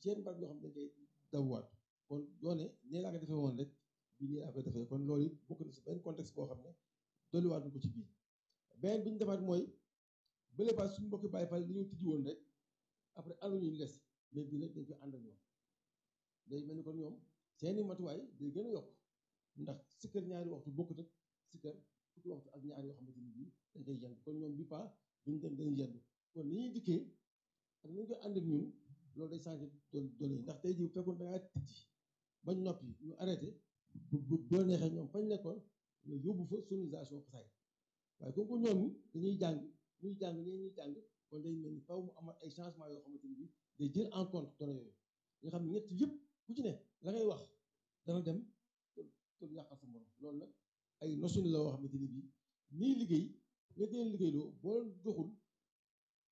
seen barab yoo xam ne dañ koy dabuwaat kon doone nee laa ko defee woon rek bii nii laa koy defee kon loolu it bokk na si benn contexte boo xam ne dolliwaat ko ci biir beneen bi ñu defaat mooy bële paas suñu mbokki Baay Faal dañoo tijji woon rek après ànduñu ñu des mais bii nag dañ koy ànd ak ñoom day mel ni kon ñoom seeni matuwaay day gën a yokk ndax sikkar ñaari waxtu bokkut ak sikkar fukki waxtu ak ñaari yoo xamante ni bii dañ koy yendu kon ñoom bi pas duñ dem dañuy yendu kon ni ñuy dikkee ak ni ñu koy ànd ak ñun loolu day changé données yi ndax tey jii bu fekkoon da ngaa tijji bañ noppi ñu arrêté bu bu boo neexee ñoom fañ nekkoon nga yóbbu fa sonorisation xasaay waaye comme que ñoom dañuy jàng ñuy jàng ñee ñuy jàng kon day mel ni faw mu amal ay changement yoo xamante ni bii day jël en compte données yooyu nga xam ne ñett yëpp ku ci ne la ngay wax dana dem te du yàqal sa morom loolu nag ay notion la yoo xamante ni bii nii liggéey nga dee liggéeyloo boo joxul